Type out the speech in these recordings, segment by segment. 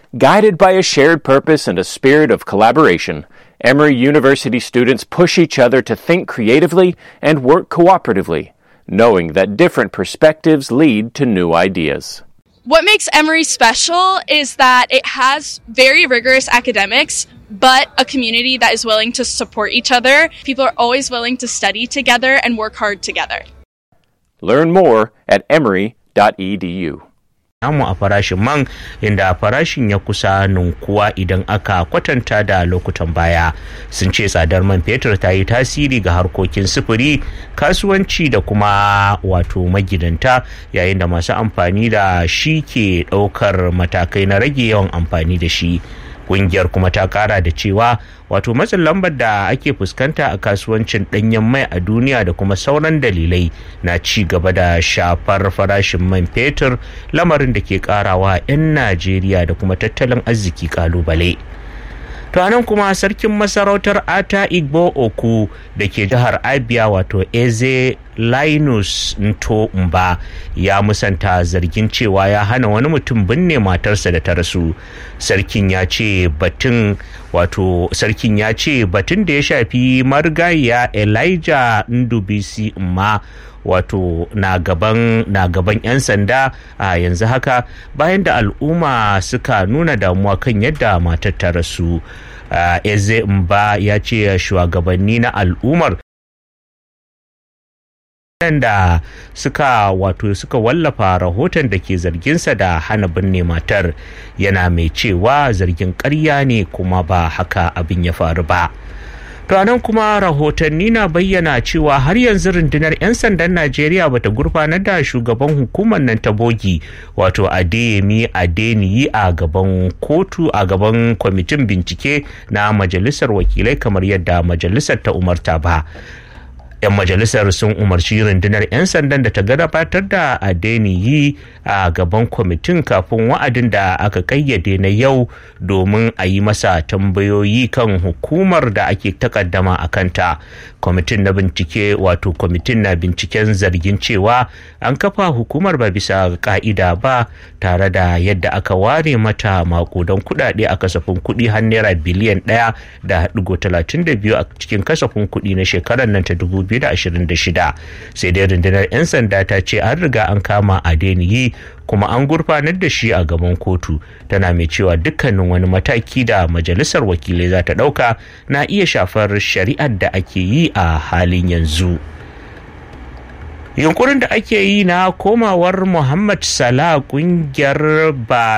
Guided by a shared purpose and a spirit of collaboration, Emory University students push each other to think creatively and work cooperatively, knowing that different perspectives lead to new ideas. What makes Emory special is that it has very rigorous academics, but a community that is willing to support each other. People are always willing to study together and work hard together. Learn more at emory.edu. namu a farashin man inda farashin ya kusa ninkuwa idan aka kwatanta da lokutan baya sun ce tsadar man fetur ta yi tasiri ga harkokin sufuri kasuwanci da kuma wato magidanta yayin da masu amfani da shi ke ɗaukar matakai na rage yawan amfani da shi kungiyar kuma ta kara da cewa wato matsin lambar da ake fuskanta a kasuwancin danyen mai a duniya da kuma sauran dalilai na ci gaba da shafar farashin man fetur lamarin da ke karawa 'yan najeriya da kuma tattalin arziki kalubale to anan kuma sarkin masarautar ata igbo oku da ke jihar abia wato eze linus nto mba ya musanta zargin cewa ya hana wani mutum binne matarsa da ta rasu sarkin ya ce batun wato sarkin ya ce batun da ya shafi marigayya elijah ndubisi ma wato na gaban na gaban 'yan sanda a yanzu haka bayan da al'umma suka nuna damuwa kan yadda matar ta rasu eze mba ya ce shugabanni na al'ummar da suka wato suka wallafa rahoton da ke zarginsa da hana binne matar yana mai cewa zargin ƙarya ne kuma ba haka abin ya faru ba to nan kuma rahotanni na bayyana cewa har yanzu rundunar 'yan sandan najeriya bata gurfanar da shugaban hukumar nan ta bogi wato adeyemi adeniyi a gaban kotu a gaban kwamitin bincike na majalisar wakilai kamar yadda majalisar ta umarta ba 'yan majalisar sun umarci rundunar 'yan sandan da ta gabatar da adeniyi a gaban kwamitin kafin wa'adin da aka kayyade na yau domin a yi masa tambayoyi kan hukumar da ake takaddama a kanta kwamitin na bincike wato kwamitin na binciken zargin cewa an kafa hukumar ba bisa ka'ida ba tare da yadda aka ware mata makudan kudade a kasafin kudi har naira biliyan ɗaya da digo talatin da biyu a cikin kasafin kudi na shekarar nan ta dubu 2026 sai dai rundunar 'yan sanda ta ce an riga an kama adeniyi kuma an gurfanar da shi a gaban kotu tana mai cewa dukkanin wani mataki da majalisar wakilai za ta ɗauka na iya shafar shari'ar da ake yi a halin yanzu. yunkurin da ake yi na komawar muhammad salah kungiyar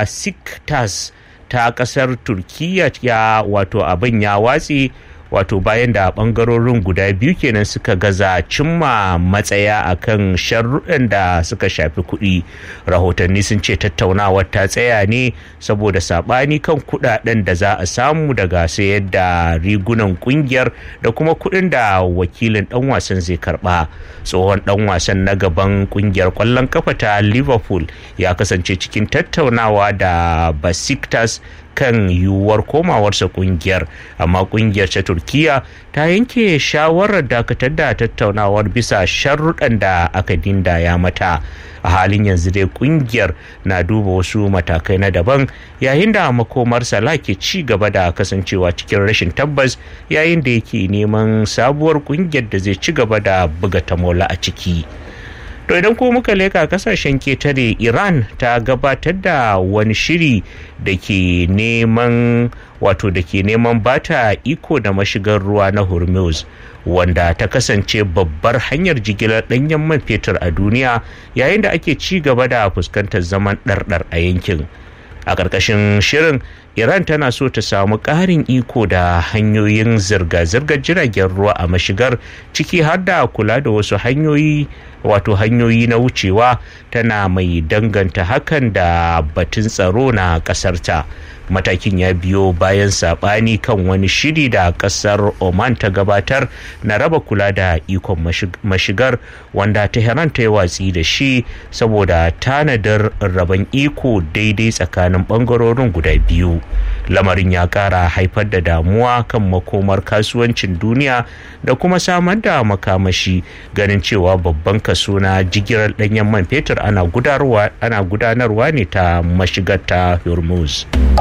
basiktas ta kasar turkiya ya wato abin ya watse wato bayan da bangarorin guda biyu kenan suka gaza cimma matsaya akan sharruɗan da suka shafi kuɗi rahotanni sun ce tattaunawar ta tsaya ne saboda saɓani kan kuɗaɗen da za a samu daga sayar da rigunan ƙungiyar da kuma kuɗin da wakilin ɗan wasan zai karɓa tsohon ɗan wasan na gaban ƙungiyar ƙwallon kafa ta liverpool ya kasance cikin tattaunawa da basiktas kan yiwuwar komawarsa kungiyar amma kungiyar ta turkiya ta yanke shawarar dakatar da tattaunawar bisa sharruɗan da aka ya mata a halin yanzu dai kungiyar na duba wasu matakai na daban yayin da makomar sala ke ci gaba da kasancewa cikin rashin tabbas yayin da yake neman sabuwar kungiyar da zai ci gaba da buga tamola a ciki. to idan ko muka leka kasashen ketare iran ta gabatar da wani shiri da ke neman wato da ke neman bata iko da mashigar ruwa na hormuz wanda ta kasance babbar hanyar jigilar ɗanyen man fetur a duniya yayin da ake ci gaba da fuskantar zaman ɗarɗar a yankin a ƙarƙashin shirin iran tana so ta samu ƙarin iko da hanyoyin zirga-zirgar jiragen ruwa a mashigar ciki har da kula da wasu hanyoyi wato hanyoyi na wucewa tana mai danganta hakan da batun tsaro na ƙasarta matakin ya biyo bayan saɓani kan wani shiri da ƙasar oman ta gabatar na raba kula da ikon mashigar wanda tehran ta yi watsi da shi saboda tanadar rabon iko daidai tsakanin ɓangarorin guda biyu lamarin ya ƙara haifar da damuwa kan makomar kasuwancin duniya da kuma samar da makamashi ganin cewa babban kaso na jigilar ɗanyen man fetur ana gudanarwa ne ta mashigar ta hormuz